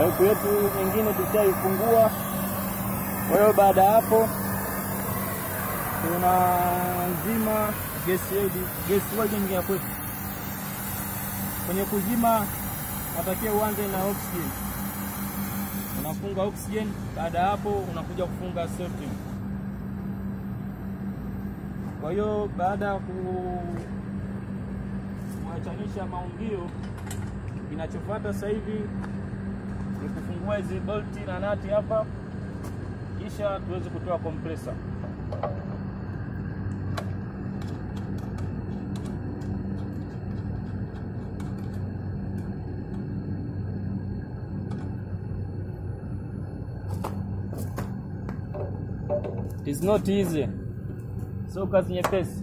Paipu yetu nyingine tushaifungua. Kwa hiyo baada ya hapo tunazima gesi yetu, gesi welding ya kwetu. Kwenye kuzima natakiwa uanze na oxygen, unafunga oxygen. Baada ya hapo unakuja kufunga safety. Kwa hiyo baada ya kuachanisha maungio, kinachofuata sasa hivi ni kufungua hizi bolti na nati hapa, kisha tuweze kutoa compressor. It is not easy, sio kazi nyepesi,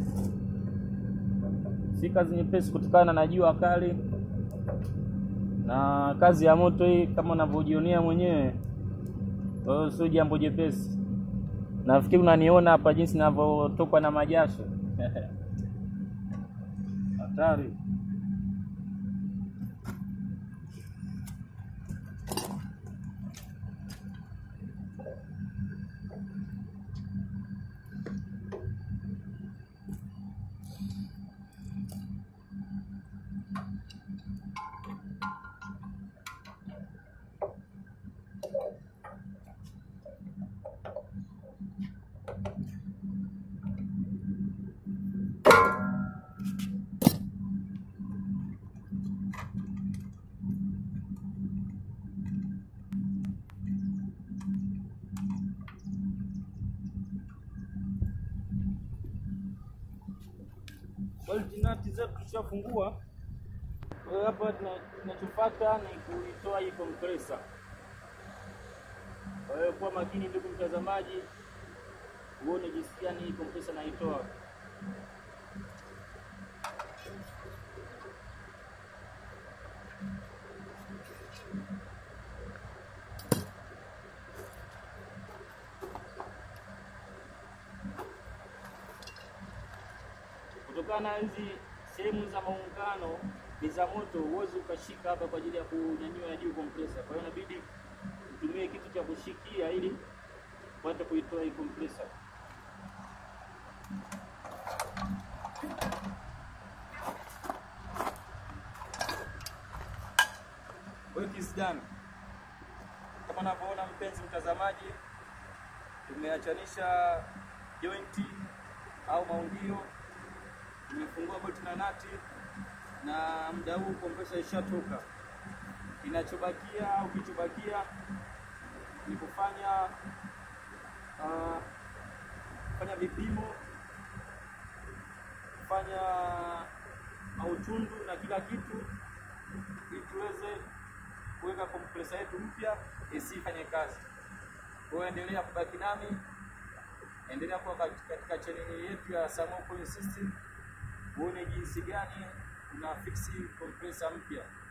si kazi nyepesi kutokana na jua kali na kazi ya moto hii, kama unavyojionea mwenyewe. Kwa hiyo sio jambo jepesi. Nafikiri unaniona hapa jinsi ninavyotokwa na majasho hatari. Bolti nati zetu tushafungua. Kwa hiyo hapa tuna- tunachofuata ni kuitoa hii compressor. Kwa hiyo kuwa makini, ndugu mtazamaji, uone jinsi gani hii compressor naitoa. Kutokana na hizi sehemu za maungano ni za moto, huwezi ukashika hapa kwa ajili ya kunyanyua juu compressor. Kwa hiyo inabidi utumie kitu cha kushikia ili upate kuitoa hii compressor. Kwa hiyo kiasi gani? Kama unavyoona mpenzi mtazamaji, tumeachanisha jointi au maungio, tumefungua bolti na nati, na muda huu compressor ishatoka. Kinachobakia au kilichobakia ni kufanya uh, kufanya vipimo, kufanya mautundu na kila kitu ili tuweze kuweka compressor yetu mpya isifanye kazi. Kwa hiyo endelea kubaki nami, endelea kuwa kat- katika chaneli yetu ya Samo Coil System, uone jinsi gani una fix compressor mpya.